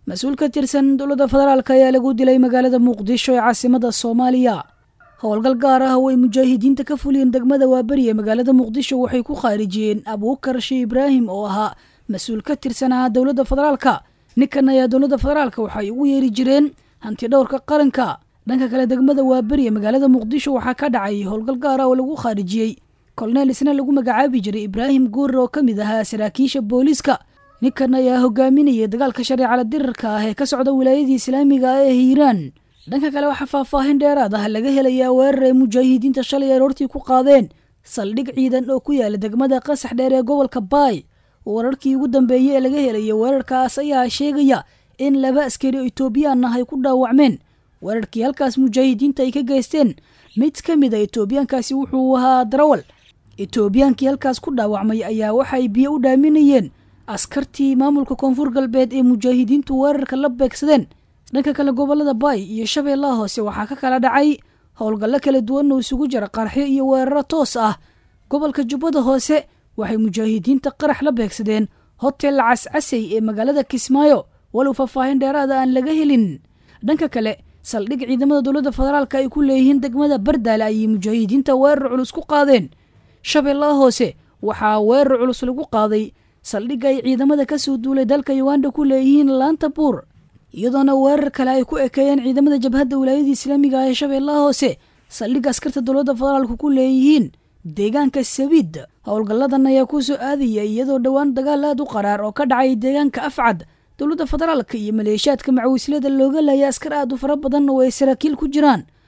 mas-uul ka tirsan dowladda federaalk ayaa lagu dilay magaalada muqdisho ee caasimada soomaaliya howlgal gaar ah oo ay mujaahidiinta ka fuliyeen degmada waaberi ee magaalada muqdisho waxay ku khaarijiyeen abuukar shee ibraahim oo ahaa mas-uul ka tirsanaa dowladda federaalka ninkan ayaa dowladda federaalka waxay ugu yeeri jireen hanti dhowrka qaranka dhanka kale degmada waaberi ee magaalada muqdisho waxaa ka dhacay howlgal gaar ah oo lagu khaarijiyey koloneel isna lagu magacaabi jiray ibraahim guurer oo ka mid ahaa saraakiisha booliiska ninkan ayaa hogaaminayay dagaalka shareecala dirarka ah ee ka socda wilaayadii islaamiga ah ee hiiraan dhanka kale waxaa faahfaahin dheeraad ah laga helayaa weerar ay mujaahidiinta shalay aroortii ku qaadeen saldhig ciidan oo ku yaala degmada qasax dheer ee gobolka baay wararkii ugu dambeeyey ee laga helaya weerarkaas ayaa sheegaya in laba askari oo etoobiyaan ah ay ku dhaawacmeen weerarkii halkaas mujaahidiinta ay ka geysteen mid ka mid a etoobiyaankaasi wuxuu ahaa darawal etoobiyaankii halkaas ku dhaawacmay ayaa waxay biyo u dhaaminayeen askartii maamulka koonfur galbeed ee mujaahidiintu weerarka la beegsadeen dhanka kale gobolada baay iyo shabeellaha hoose waxaa ka kala dhacay howlgallo kala duwan oo isugu jira qarxyo iyo weeraro toos ah gobolka jubbada hoose waxay mujaahidiinta qarax la beegsadeen hotel cascasey ee magaalada kismaayo walow faahfaahin dheeraada aan laga helin dhanka kale saldhig ciidamada dowladda federaalka ay ku leeyihiin degmada bardaale ayay mujaahidiinta weerar culus ku qaadeen shabeellaha hoose waxaa weerar culus lagu qaaday saldhigga ay ciidamada kasoo duulay dalka uganda ku leeyihiin laanta buur iyadoona weerar kale ay ku ekeeyeen ciidamada jabhadda wilaayada islaamiga ah ee shabeellaha hoose saldhigga askarta dowladda federaalka ku leeyihiin deegaanka sabiid howlgalladan ayaa ku soo aadaya iyadoo dhowaan dagaal aad u qaraar oo ka dhacay deegaanka afcad dowladda federaalka iyo maleeshiyaadka macawislada looga laaya askar aad u fara badan oo ay saraakiil ku jiraan